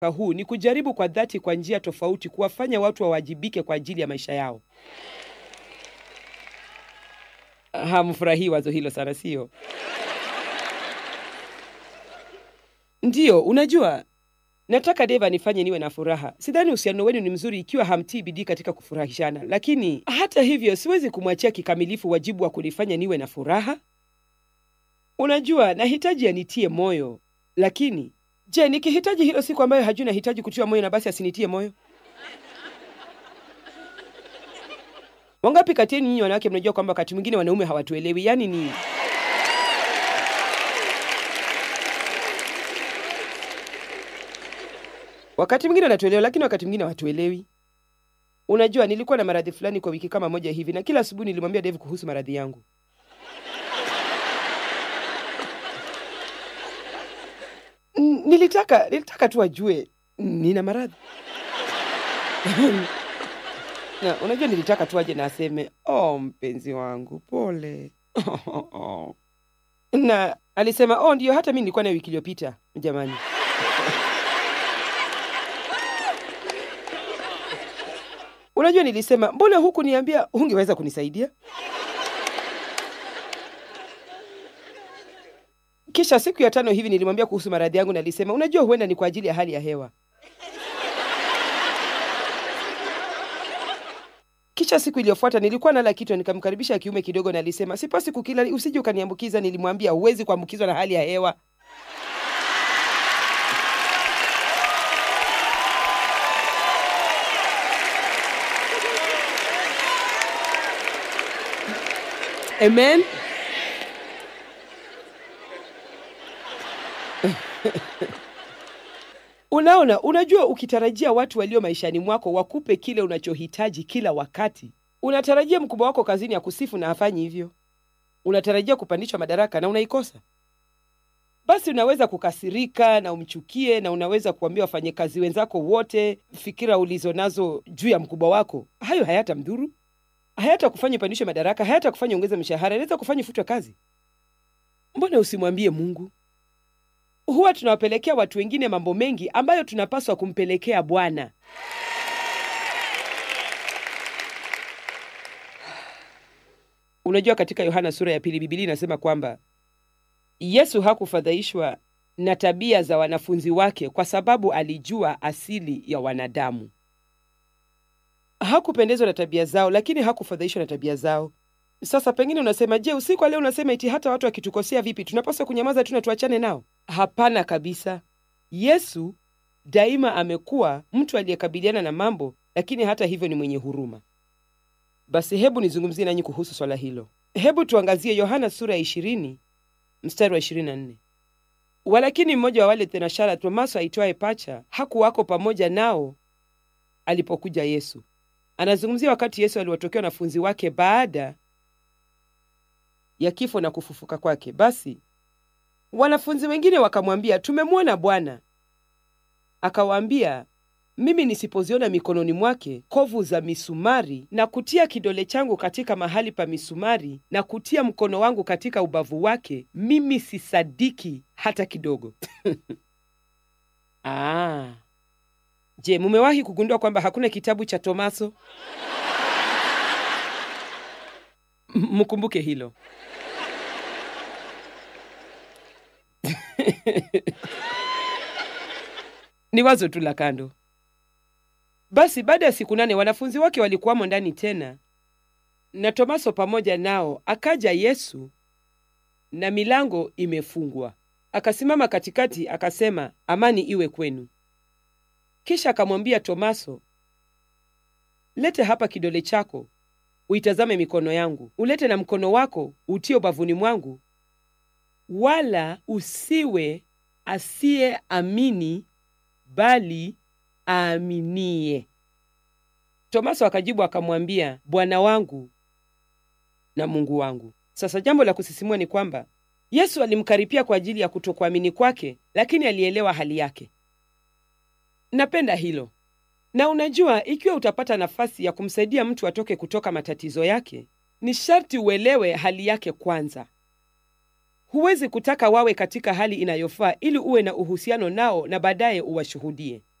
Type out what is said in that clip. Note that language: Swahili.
huu ni kujaribu kwa dhati, kwa njia tofauti, kuwafanya watu wawajibike kwa ajili ya maisha yao. Hamfurahii wazo hilo sana, sio? Ndiyo, unajua nataka Dave anifanye niwe na furaha. Sidhani uhusiano wenu ni mzuri ikiwa hamtii bidii katika kufurahishana, lakini hata hivyo siwezi kumwachia kikamilifu wajibu wa kunifanya niwe na furaha. Unajua, nahitaji anitie moyo, lakini je, nikihitaji hilo siku ambayo hajui nahitaji kutiwa moyo na basi asinitie moyo? Wangapi kati yenu nyinyi wanawake mnajua kwamba wakati mwingine wanaume hawatuelewi? Yaani ni wakati mwingine wanatuelewa, lakini wakati mwingine hawatuelewi. Unajua, nilikuwa na maradhi fulani kwa wiki kama moja hivi, na kila asubuhi nilimwambia Dave kuhusu maradhi yangu. N- nilitaka nilitaka tu ajue nina maradhi na unajua, nilitaka tu aje na aseme oh, mpenzi wangu pole. na alisema oh, ndio, hata mi nilikuwa nayo wiki iliyopita. Jamani, unajua, nilisema mbona huku niambia hungeweza kunisaidia? Kisha siku ya tano hivi nilimwambia kuhusu maradhi yangu, na alisema unajua, huenda ni kwa ajili ya hali ya hewa. Kisha siku iliyofuata nilikuwa nala kitu, nikamkaribisha kiume kidogo, na alisema sipasi kukila, usije ukaniambukiza. Nilimwambia huwezi kuambukizwa na hali ya hewa. Amen. Unaona, unajua, ukitarajia watu walio maishani mwako wakupe kile unachohitaji kila wakati, unatarajia mkubwa wako kazini akusifu na hafanyi hivyo. Unatarajia kupandishwa madaraka na unaikosa. Basi unaweza kukasirika na umchukie, na unaweza kuambia wafanyakazi wenzako wote fikira ulizo nazo juu ya mkubwa wako. Hayo hayata mdhuru, hayata kufanya upandishwe madaraka, hayata kufanya ongeze mshahara, inaweza kufanya ufutwe kazi. Mbona usimwambie Mungu? Huwa tunawapelekea watu wengine mambo mengi ambayo tunapaswa kumpelekea Bwana. Unajua, katika Yohana sura ya pili Biblia inasema kwamba Yesu hakufadhaishwa na tabia za wanafunzi wake kwa sababu alijua asili ya wanadamu. Hakupendezwa na tabia zao, lakini hakufadhaishwa na tabia zao. Sasa pengine unasema, je, usiku wa leo unasema eti hata watu wakitukosea vipi tunapaswa kunyamaza tu na tuachane nao? Hapana kabisa. Yesu daima amekuwa mtu aliyekabiliana na mambo, lakini hata hivyo ni mwenye huruma. Basi hebu nizungumzie nanyi kuhusu swala hilo. Hebu tuangazie Yohana sura ya ishirini mstari wa ishirini na nne. Walakini mmoja wa wale thenashara, Tomaso aitwaye Pacha, hakuwako pamoja nao alipokuja Yesu. Anazungumzia wakati Yesu aliwatokea wanafunzi wake baada ya kifo na kufufuka kwake. Basi wanafunzi wengine wakamwambia, tumemwona Bwana. Akawaambia, mimi nisipoziona mikononi mwake kovu za misumari na kutia kidole changu katika mahali pa misumari na kutia mkono wangu katika ubavu wake, mimi sisadiki hata kidogo. Ah. Je, mumewahi kugundua kwamba hakuna kitabu cha Tomaso? M- Mkumbuke hilo. Ni wazo tu la kando. Basi baada ya siku nane wanafunzi wake walikuwamo ndani tena na Tomaso pamoja nao. Akaja Yesu na milango imefungwa, akasimama katikati, akasema, amani iwe kwenu. Kisha akamwambia Tomaso, lete hapa kidole chako uitazame mikono yangu, ulete na mkono wako utie ubavuni mwangu, wala usiwe asiyeamini bali aaminie. Tomaso akajibu akamwambia, Bwana wangu na Mungu wangu. Sasa jambo la kusisimua ni kwamba Yesu alimkaripia kwa ajili ya kutokuamini kwake, lakini alielewa hali yake. Napenda hilo. Na unajua, ikiwa utapata nafasi ya kumsaidia mtu atoke kutoka matatizo yake, ni sharti uelewe hali yake kwanza. Huwezi kutaka wawe katika hali inayofaa ili uwe na uhusiano nao na baadaye uwashuhudie.